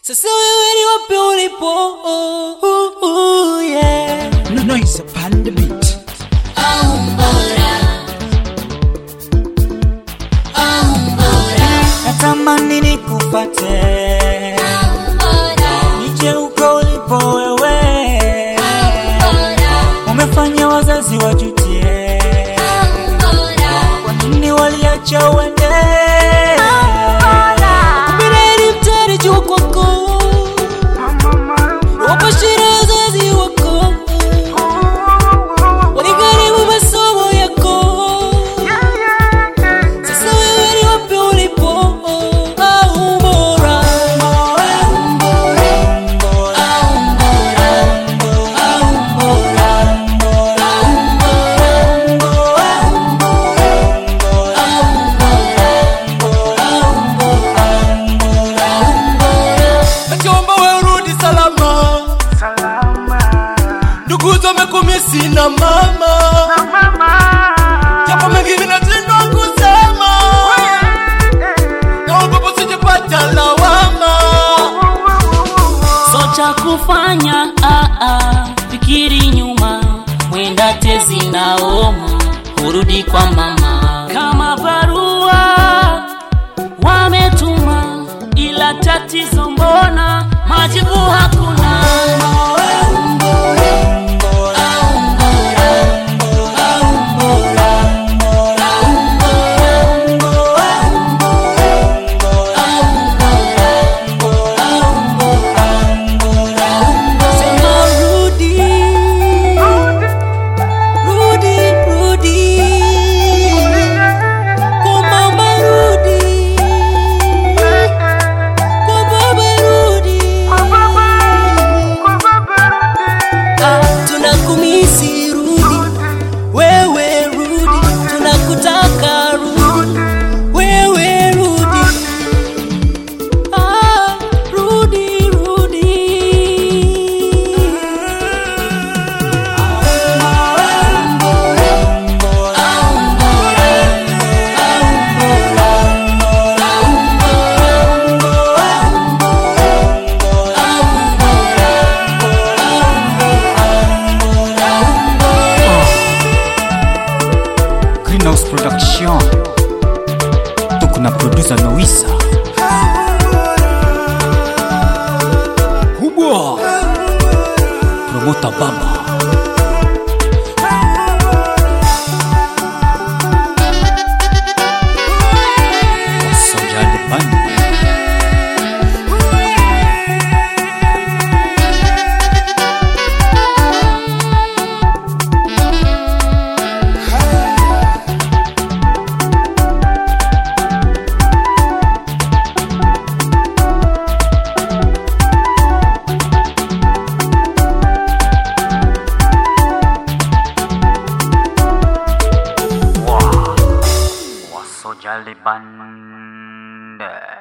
Sasa wewe ni wapi ulipo? Oh, oh, oh, yeah. No noise upon the beat. Natamani nikupate nije uko ulipo wewe, umefanya wazazi wajutie, kwa nini waliacha uende? Mbeleni mtari juu kwako, wapo shida wazazi wako, waligaribu masomo yako sasa wewe ni wapi ulipo? Au bora Nachoomba wewe urudi salama, ndugu wamekumisi na mama, japo mengi vinashindwa kusema, naomba usijipata lawama. so cha kufanya ah, ah, fikiri nyuma mwenda tezi naoma urudi kwa mama kama barua wametuma ila tatizo mbona majibu hakuna Sema rudi, rudi, rudi, kwa mama rudi, kwa baba rudi. Ah, tunakumisi rudi, wewe rudi, tunakutaka rudi, wewe rudi. Ah, rudi, rudi. Greenhouse Production. Tuko na producer Noisa. Kubwa. Promoter Baba. Wasojali Band. Wasojali Band.